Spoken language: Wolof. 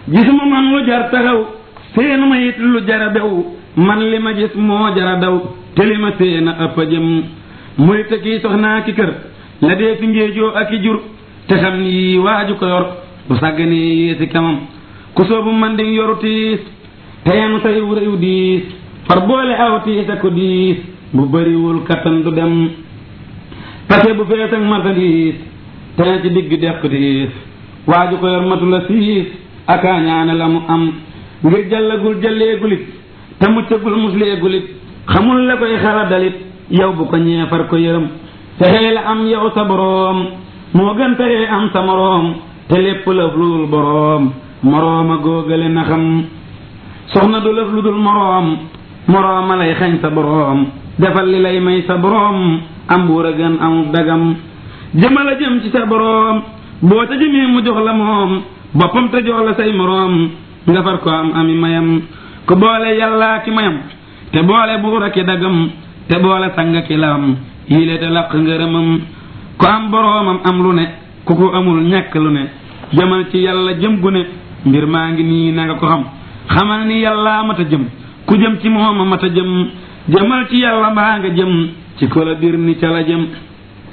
gisuma man lu jar taxaw seenu ma it lu jara bew man li ma gis moo jara daw te li ma seen a ëpp a jëm muy te kii soxnaa ki kër la dee fi ngéejoo ak i jur te xam ni waaju ko yor bu sàgganee yéesi kamam ku soobu man di yoru tiis te yenu say wuréyu diis far boole aw tiis ak ko diis bu bëriwul kattan du dem pase bu fees ak marchandise te ci digg dex ko diis waaju ko yor matu la siis aka ñaane la mu am ngir jàllagul jàlleegulit te muccagul musleegulit xamul la koy xala dalit yow bu ko ñeefar ko yërëm fexee la am yow sa boroom moo gën fexee am sa moroom te lépp lëf lu dul boroom morooma góogale na xam soxna du lëf lu dul moroom morooma lay xañ sa boroom defal li lay may sa boroom am buur a gën amul dagam jëmal a jëm ci sa boroom boo ca jëmee mu jox la moom boppam te jox la say moroom nga far ko am ami mayam ku boole yàllaa ki mayam te boole buur a ki dagam te boole sanga ki lam yile te laq ngërëmam ku am boroomam am lu ne ku ko amul ñàkk lu ne jëmal ci yàlla jëm gu ne mbir maa ngi nii na nga ko xam xamal ni yàllaa mat a jëm ku jëm ci mooma mat a jëm jëmal ci yàlla mbaa nga jëm ci ko la bir ni ca la jëm